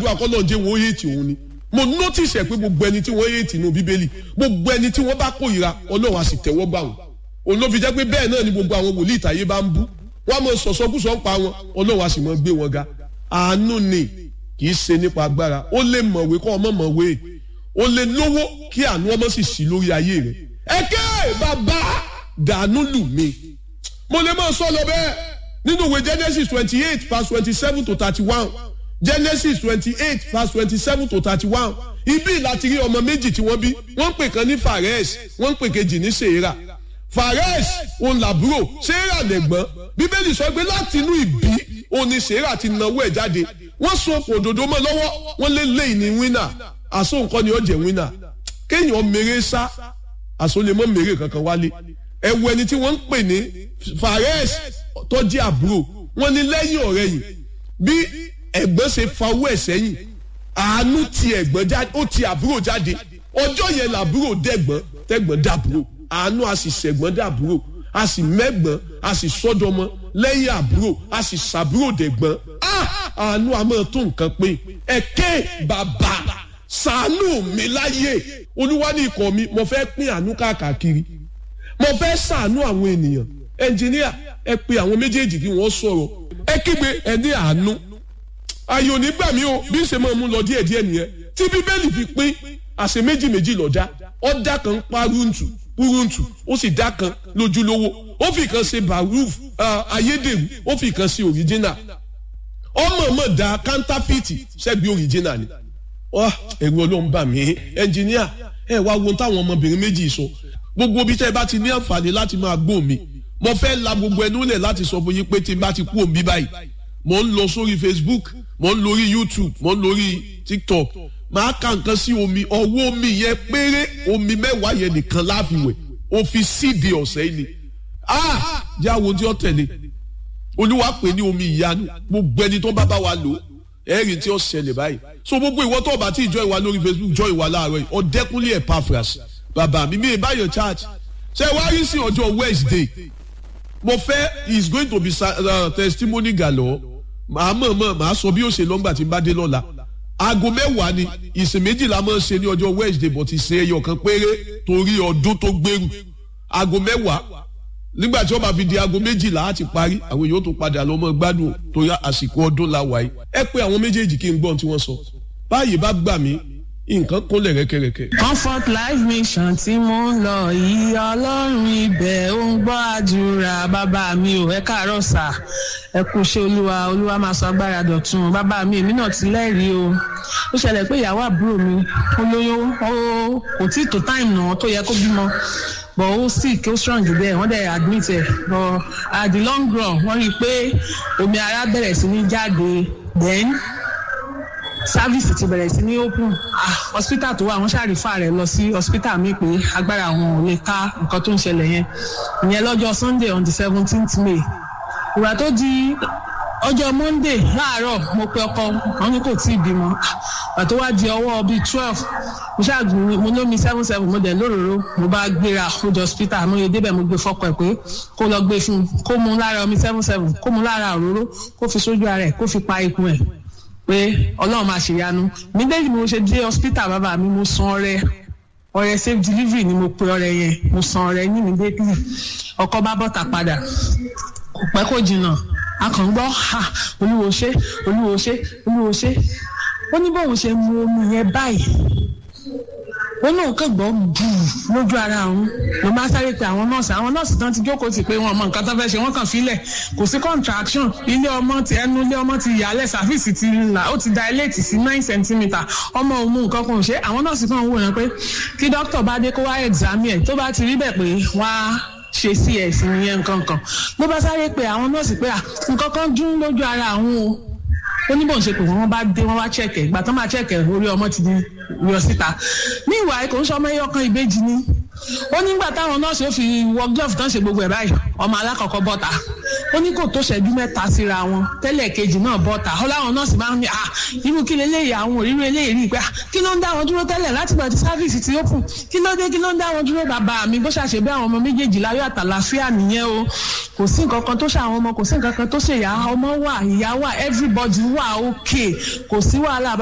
gbàdúrà kọ́ lọ́njẹ́ wọn ó yéètì òun ni mo notice ẹ̀ pé gbogbo ẹni tí wọ́n yéètì nínú bíbélì gbogbo ẹni tí wọ́n bá kórìíra ọlọ́run á sì tẹ́wọ́ gbà wọ́n òun ló fi jẹ́ pé bẹ́ẹ̀ náà ni gbogbo àwọn wòlíì ìtàyé bá ń bú wọ́n á mọ sọ̀sọ́kùsọ̀ ń pa wọn ọlọ́run á sì mọ gbé wọn ga àánú ni kì í ṣe nípa agbára ó lè mọ̀wé kọ́ ọmọ mọ̀wé ó lè lówó kí àánú ọmọ sì sí lórí ayé rẹ̀ ẹ̀kẹ́ bàbá dànù lù mí mo lè máa sọ lọ bẹ́ẹ̀ nínú ìwé Genesis twenty eight verse twenty seven to thirty one Genesis twenty eight verse twenty seven to thirty one ibi láti rí ọmọ méjì tí wọ́n bí wọ́n ń pè kan ní Fares wọ́n ń pè kejì ní Serah Fares òun làbúrò Serah lẹ̀gbọ́n bíbélì sọ pé láti inú ìbí òun ni Serah ti nawó ẹ̀ jáde wọ́n so okùn òdòdó mọ́ lọ́wọ́ wọ́n lé lẹ́yìn ní wínà àsó nǹkan ni ó jẹ́ wínà kéèyàn mèrè sá àsó lè mọ́ mèrè kankan wálé ẹ̀wù ẹni tí wọ́n ń pè ní Fares tó jẹ́ àbúrò wọ́n ní lẹ́yìn ọ̀rẹ́ yìí bí ẹ̀gbọ́n ṣe fa owó ẹ̀ sẹ́yìn àánú ti ẹ̀gbọ́n jáde ó ti àbúrò jáde ọjọ́ yẹn làbúrò dẹ̀gbọ́n tẹ̀gbọ́n dàbúrò àánú a sì ṣẹ̀gbọ́n dàbúrò a sì mẹ́gbọ́n a sì sọ́dọ̀mọ́ lẹ́yìn àbúrò a sì ṣàbúrò dẹ̀gbọ́n àánú a máa tó nǹkan pé ẹ̀kẹ́ bàbá ṣàánú mi láyé olúwa ní ikọ̀ mi mo fẹ́ pín àánú káàkiri mo fẹ́ ṣàánú àwọn ènìyàn ẹnjìníà ẹ pe àwọn méjèèjì kí wọ́n sọ̀rọ̀ ẹ kígbe ẹ ní àánú ayò nígbà mi o bí ń ṣe máa mú lọ díẹ̀ díẹ̀ nìyẹn tí bíbélì fi pín àṣẹ méjì méjì lọ́jà ọ̀dà kan pa rúntù rúntù ó sì dá kan lójúlówó ó fi kan ṣe baruf ayédèrú ó fi kan ṣe original ọmọ ọmọ da counterfeit ṣẹ́gbẹ́ original ni ẹ̀rù ọlọ́run bà mí ẹnjìníà ẹ wá wo táwọn ọmọbìnrin méjì sọ gbogbo bí tẹ́ ẹ bá ti ní àǹfààní láti máa gbọ́ mi mo fẹ́ la gbogbo ẹnu lẹ̀ láti sọ fún yín pé tí n bá ti kú òun bí báyìí mo ń lọ sórí Facebook mo ń lórí YouTube mo ń lórí TikTok máa ka nǹkan sí omi ọwọ́ omi yẹn péré omi mẹ́wàá yẹn nìkan láfiwẹ̀ o fi síde ọ̀sẹ̀ yìí ni ah jẹ́ àwọn tí ó tẹ̀lé olúwa pè ní omi ìyanu gbogbo ẹni tó bá bá wa lò ẹ̀rìn tí ó ṣẹlẹ̀ báyìí so gbogbo ìwọ tó bá ti jọ ìwà lórí Facebook jọ ìwà láàárọ̀ yìí ọ̀dẹ́kúnlé Epaphras bàbá mi mi ì báyọ̀ church ṣe wá rí sí ọjọ́ Wednesday mo fẹ́ is going to be uh, testimony galore màá mọ̀ mọ̀ màá sọ bí ó ṣe lọ́ngbà tí n bá dé lọ́la aago mẹ́wàá ni ìsìn méjìlá máa ń ṣe ní ọjọ́ Wednesday but ìsìn ẹyọ kan péré torí ọdún tó gbèrú aago mẹ́wàá nígbà tí wọ́n bá fi di aago méjìlá á ti parí àwọn èèyàn tó padà lọ́mọ gbádùn torí àsìkò ọdún la wáyé ẹ pé àwọn méjèèjì kí n gbọ́n tí wọ́n sọ báyìí bá gbà mí nǹkan kúnlẹ̀ rẹ́kẹ̀rẹ́kẹ̀. comfort life mission tí mo ń lọ yìí ọlọ́run ibẹ̀ ó ń gbọ́ àdúrà bàbá mi ò ẹ káàárọ̀ sà ẹ kú ṣe olúwa olúwa máa sọ agbára dọ̀tun bàbá mi èmi náà ti lẹ́rìí o ó ṣẹlẹ̀ pé ìyàwó àbúrò mi ó lóyún ó kò tí ì tó táìmù náà tó yẹ kó bímọ but ó sick ó strong jù bẹ́ẹ̀ wọ́n dẹ̀ admit ẹ̀ but at the long run wọ́n rí i pé omi ara bẹ̀rẹ̀ sí ní jáde then sáfíìsì ti bẹ̀rẹ̀ sí ní open ah hospital tó wà wọ́n ṣàrífà rẹ̀ lọ sí hospital mi pé agbára àwọn ò lè ká nǹkan tó ń ṣẹlẹ̀ yẹn ìyẹn lọ́jọ́ sunday on the seventeenth may ìgbà tó di ọjọ́ monday láàárọ̀ mo pe ọkọ wọn ní kò tí ì bímọ ìgbà tó wá di ọwọ́ bíi twelve mo ṣáàgùn mo lómi seven seven mo dẹ̀ lóròró mo bá gbéra mo jọ hospital mo yẹ débẹ̀ mo gbé fọ́kọ ẹ̀ pé kó lọ gbé fún un kó mu lára omi seven seven kó mu lára òróró kó fi sójú ara ẹ̀ kó fi pa ikùn ẹ̀ pé ọlọ́run máa ṣèyanu mídéjì mo ṣe dé hospital bàbá mi mo san ọrẹ ọrẹ safe delivery ni mo pe ọrẹ yẹn mo san ọrẹ ní immediately ọkọ bá bọ́ta padà kò pẹ́ kò jìnnà a kàn ń gbọ́ ha olúwo ṣe olúwo ṣe olúwo ṣe ó ní bóun ṣe mu omi yẹn báyìí ó náà kàn gbọ́ bù lójú ara òun ló bá sáré pe àwọn nọ́ọ̀sì àwọn nọ́ọ̀sì tán ti jókòó tì pé wọn mọ nǹkan tó fẹ́ ṣe wọ́n kàn filẹ̀ kò sí contraction ilé ọmọ ti ẹnu ilé ọmọ ti yàlẹ̀ sàfíìsì ti là ó ti dilate sí nine centimetre ọmọ òun mú nǹkan kan ṣe àwọn nọ́ọ̀sì kan wò yẹn pé kí dókítà bá dé kó wá examine ẹ̀ tó bá ti rí bẹ̀ pé wọ́n á ṣe cs nìyẹn nǹkan kan ló bá sáré pe àwọn nọ́ọ̀sì pé nǹkan kan dún lójú ara àwọn o ó ní bóun ṣe pé wọn bá dé wọn wá chẹkẹ ìgbà tó máa chẹkẹ orí ọmọ ti di yọ síta ní ìwà kò ń sọ ọmọ ẹyọ kan ìbejì ni ó nígbà táwọn nọ́ọ̀sì ó fi wọ glove tán ṣe gbogbo ẹ̀ báyìí ọmọ alákọ̀ọ́kọ́ bọ́ta ó ní kò tó ṣẹ́jú mẹ́ta síra wọn tẹ́lẹ̀ kejì náà bọ́ta ó láwọn nọ́ọ̀sì máa ń ní à irú kí leléyìí àwọn òrírú eléyìí rí i pé kí ló ń dá wọn dúró tẹ́lẹ̀ láti gbà tí sáfíìsì ti ó kù kí ló dé kí ló ń dá wọn dúró bàbá mi bó ṣàṣe bí àwọn ọmọ méjèèjì láyọ̀ àtàlàfíà nìyẹn o kò sí nǹkan kan tó ṣe àwọn ọmọ kò sí nǹkan kan tó ṣe ìyá ọmọ wà ìyá wà everybody wà okay kò sí wàhálà